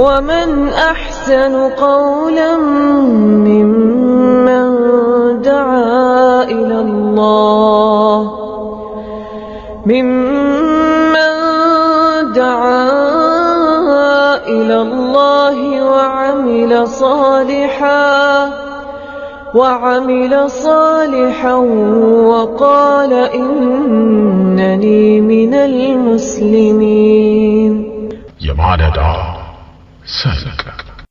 ومن أحسن قولا ممن دعا إلى الله ممن دعا إلى الله وعمل صالحا وعمل صالحا وقال إنني من المسلمين የማለዳ ሰንቅ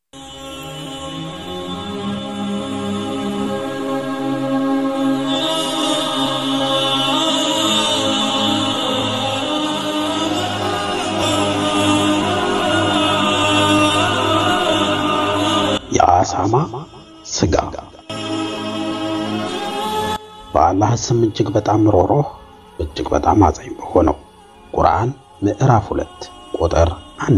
የአሳማ ስጋ በአላህ ስም እጅግ በጣም ሮሮህ እጅግ በጣም አዛኝ በሆነው ቁርአን ምዕራፍ 2 ቁጥር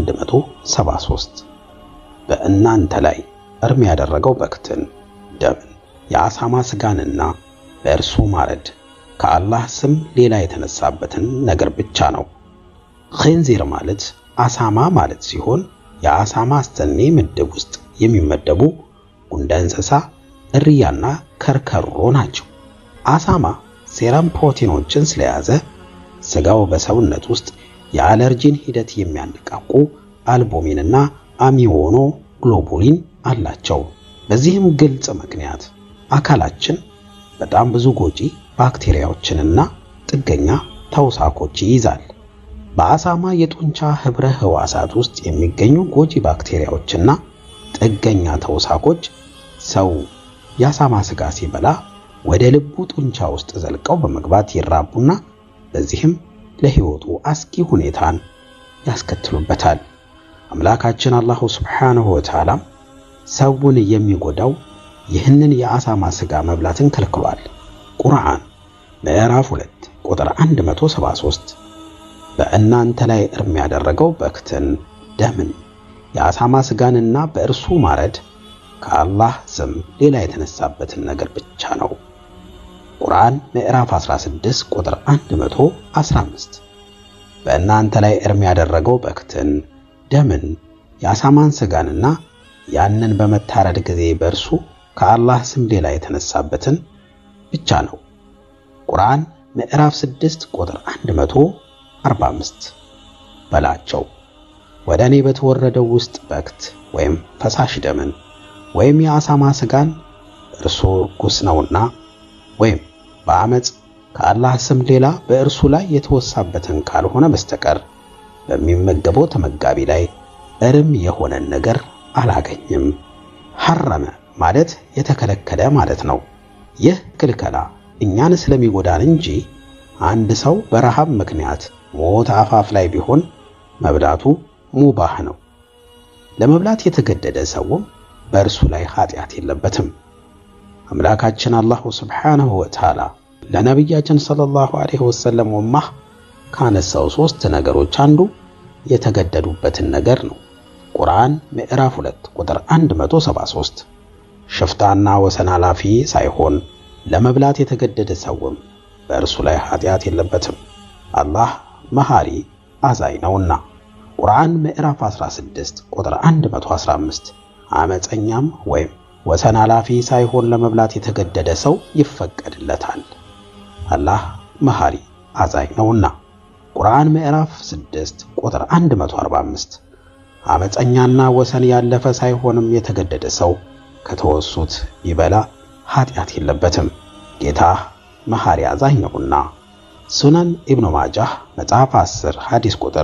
173 በእናንተ ላይ እርም ያደረገው በክትን፣ ደምን፣ የአሳማ ስጋንና በእርሱ ማረድ ከአላህ ስም ሌላ የተነሳበትን ነገር ብቻ ነው። ኸንዚር ማለት አሳማ ማለት ሲሆን የአሳማ አስተኔ ምድብ ውስጥ የሚመደቡ ጉንደ እንስሳ፣ እርያና ከርከሮ ናቸው። አሳማ ሴረም ፕሮቲኖችን ስለያዘ ስጋው በሰውነት ውስጥ የአለርጂን ሂደት የሚያነቃቁ አልቡሚንና አሚኖ ግሎቡሊን አላቸው። በዚህም ግልጽ ምክንያት አካላችን በጣም ብዙ ጎጂ ባክቴሪያዎችንና ጥገኛ ተውሳኮች ይይዛል። በአሳማ የጡንቻ ህብረ ህዋሳት ውስጥ የሚገኙ ጎጂ ባክቴሪያዎችና ጥገኛ ተውሳኮች ሰው የአሳማ ስጋ ሲበላ ወደ ልቡ ጡንቻ ውስጥ ዘልቀው በመግባት ይራቡና በዚህም ለህይወቱ አስጊ ሁኔታን ያስከትሉበታል። አምላካችን አላሁ ሱብሓነሁ ወተዓላ ሰውን የሚጎዳው ይህንን የአሳማ ስጋ መብላትን ከልክሏል። ቁርአን ምዕራፍ 2 ቁጥር 173 በእናንተ ላይ እርም ያደረገው በክትን፣ ደምን፣ የአሳማ ስጋንና በእርሱ ማረድ ከአላህ ስም ሌላ የተነሳበትን ነገር ብቻ ነው። ቁርአን ምዕራፍ 16 ቁጥር 115 በእናንተ ላይ እርም ያደረገው በክትን፣ ደምን፣ የአሳማን ስጋንና ያንን በመታረድ ጊዜ በእርሱ ከአላህ ስም ሌላ የተነሳበትን ብቻ ነው። ቁርአን ምዕራፍ 6 ቁጥር 145 በላቸው ወደ እኔ በተወረደው ውስጥ በክት ወይም ፈሳሽ ደምን ወይም የአሳማ ስጋን እርሱ ርኩስ ነውና ወይም በአመፅ ከአላህ ስም ሌላ በእርሱ ላይ የተወሳበትን ካልሆነ በስተቀር በሚመገበው ተመጋቢ ላይ እርም የሆነን ነገር አላገኝም። ሐረመ ማለት የተከለከለ ማለት ነው። ይህ ክልከላ እኛን ስለሚጎዳን እንጂ አንድ ሰው በረሃብ ምክንያት ሞት አፋፍ ላይ ቢሆን መብላቱ ሙባህ ነው። ለመብላት የተገደደ ሰውም በእርሱ ላይ ኃጢአት የለበትም። አምላካችን አላሁ ስብሓንሁ ወተዓላ ለነቢያችን ሰለላሁ ዐለይሂ ወሰለም ኡማህ ካነሳው ሦስት ነገሮች አንዱ የተገደዱበትን ነገር ነው። ቁርአን ምዕራፍ 2 ቁጥር 173 ሽፍታና ወሰን ኃላፊ ሳይሆን ለመብላት የተገደደ ሰውም በእርሱ ላይ ኃጢአት የለበትም። አላህ መሐሪ አዛኝ ነውና። ቁርአን ምዕራፍ 16 ቁጥር 115 አመፀኛም ወይም ወሰን ኃላፊ ሳይሆን ለመብላት የተገደደ ሰው ይፈቀድለታል። አላህ መሐሪ አዛኝ ነውና። ቁርአን ምዕራፍ 6 ቁጥር 145 አመፀኛና ወሰን ያለፈ ሳይሆንም የተገደደ ሰው ከተወሱት ቢበላ ኃጢአት የለበትም። ጌታ መሐሪ አዛኝ ነውና። ሱነን ኢብኑ ማጃህ መጽሐፍ 10 ሐዲስ ቁጥር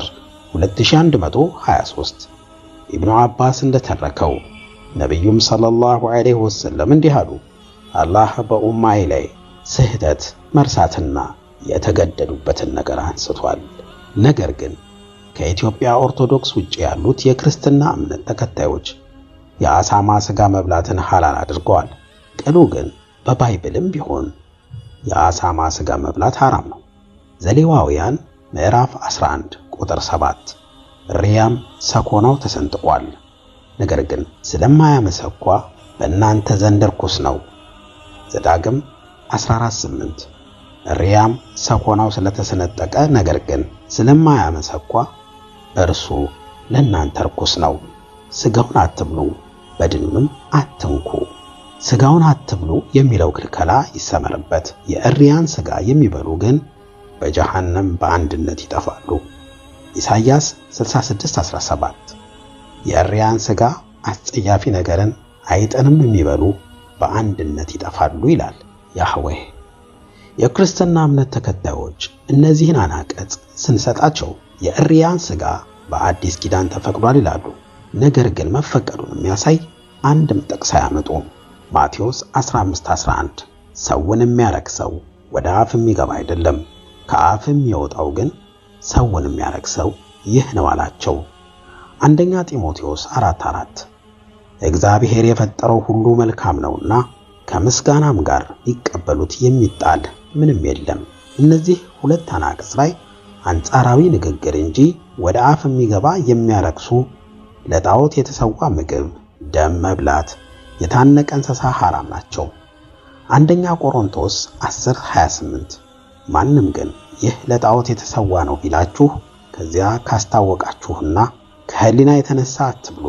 2123 ኢብኑ አባስ እንደተረከው ነቢዩም ሰለላሁ ዐለይሂ ወሰለም እንዲህ አሉ። አላህ በኡማይ ላይ ስህተት መርሳትና የተገደዱበትን ነገር አንስቷል። ነገር ግን ከኢትዮጵያ ኦርቶዶክስ ውጭ ያሉት የክርስትና እምነት ተከታዮች የአሳማ ስጋ መብላትን ሐላል አድርገዋል። ቅሉ ግን በባይብልም ቢሆን የአሳማ ስጋ መብላት ሐራም ነው። ዘሌዋውያን ምዕራፍ 11 ቁጥር 7 ሪያም ሰኮናው ተሰንጥቋል፣ ነገር ግን ስለማያመሰኳ በእናንተ ዘንድ ርኩስ ነው። ዘዳግም 14:8 ሪያም ሰኮናው ስለተሰነጠቀ ነገር ግን ስለማያመሰኳ እርሱ ለእናንተ ርኩስ ነው። ስጋውን አትብሉ፣ በድኑንም አትንኩ። ስጋውን አትብሉ የሚለው ክልከላ ይሰመርበት። የእሪያን ስጋ የሚበሉ ግን በጀሃነም በአንድነት ይጠፋሉ። ኢሳይያስ 66:17 የእሪያን ስጋ አስጸያፊ ነገርን አይጥንም የሚበሉ በአንድነት ይጠፋሉ ይላል ያህዌህ። የክርስትና እምነት ተከታዮች እነዚህን አናቀጽ ስንሰጣቸው የእሪያን ስጋ በአዲስ ኪዳን ተፈቅዷል ይላሉ። ነገር ግን መፈቀዱን የሚያሳይ አንድም ጥቅስ አያመጡም። ማቴዎስ 15:11 ሰውን የሚያረክሰው ወደ አፍ የሚገባ አይደለም፣ ከአፍ የሚወጣው ግን ሰውን የሚያረክሰው ይህ ነው አላቸው። አንደኛ ጢሞቴዎስ 4:4 እግዚአብሔር የፈጠረው ሁሉ መልካም ነውና ከምስጋናም ጋር ሊቀበሉት የሚጣል ምንም የለም። እነዚህ ሁለት አናቅጽ ላይ አንጻራዊ ንግግር እንጂ ወደ አፍ የሚገባ የሚያረክሱ ለጣዖት የተሰዋ ምግብ፣ ደም መብላት፣ የታነቀ እንስሳ ሐራም ናቸው። አንደኛ ቆሮንቶስ 10:28 ማንም ግን ይህ ለጣዖት የተሰዋ ነው ቢላችሁ ከዚያ ካስታወቃችሁና ከሕሊና የተነሳ አትብሉ።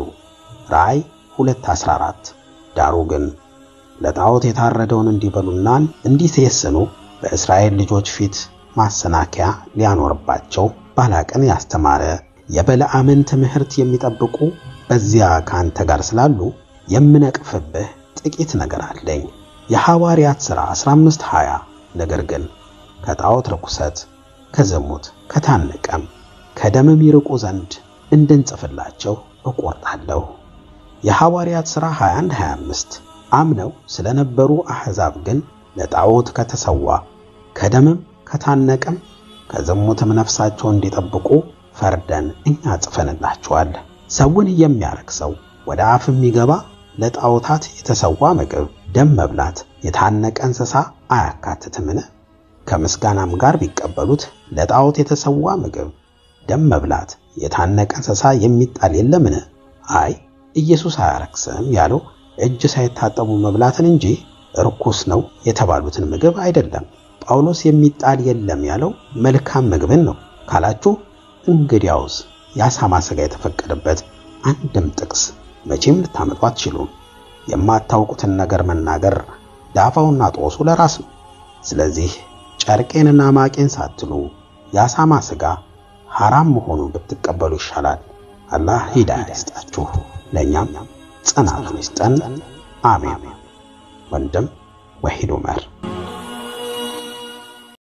ራእይ 2:14 ዳሩ ግን ለጣዖት የታረደውን እንዲበሉና እንዲሴስኑ በእስራኤል ልጆች ፊት ማሰናከያ ሊያኖርባቸው ባላቅን ያስተማረ የበለዓምን ትምህርት የሚጠብቁ በዚያ ከአንተ ጋር ስላሉ የምነቅፍብህ ጥቂት ነገር አለኝ። የሐዋርያት ሥራ 15:20 ነገር ግን ከጣዖት ርኩሰት፣ ከዝሙት፣ ከታነቀም ከደምም ይርቁ ዘንድ እንድንጽፍላቸው እቆርጣለሁ። የሐዋርያት ሥራ 21:25 አምነው ስለነበሩ አሕዛብ ግን ለጣዖት ከተሰዋ ከደምም ከታነቀም ከዝሙትም ነፍሳቸው እንዲጠብቁ ፈርደን እኛ ጽፈንላቸዋል። ሰውን የሚያረክሰው ወደ አፍ የሚገባ ለጣዖታት የተሰዋ ምግብ፣ ደም መብላት፣ የታነቀ እንስሳ አያካትትምን? ከምስጋናም ጋር ቢቀበሉት ለጣዖት የተሰዋ ምግብ፣ ደም መብላት፣ የታነቀ እንስሳ የሚጣል የለምን? አይ ኢየሱስ አያረክስም ያለው እጅ ሳይታጠቡ መብላትን እንጂ ርኩስ ነው የተባሉትን ምግብ አይደለም። ጳውሎስ የሚጣል የለም ያለው መልካም ምግብን ነው ካላችሁ እንግዲያውስ የአሳማ ሥጋ የተፈቀደበት አንድም ጥቅስ መቼም ልታመጡ አትችሉም። የማታውቁትን ነገር መናገር ዳፋውና ጦሱ ለራስ ነው። ስለዚህ ጨርቄንና ማቄን ሳትሉ የአሳማ ሥጋ ሐራም መሆኑን ብትቀበሉ ይሻላል። አላህ ሂዳያ ይስጣችሁ፣ ለእኛም ጽናቱን ይስጠን። አሜን። ወንድም ወሒድ ዑመር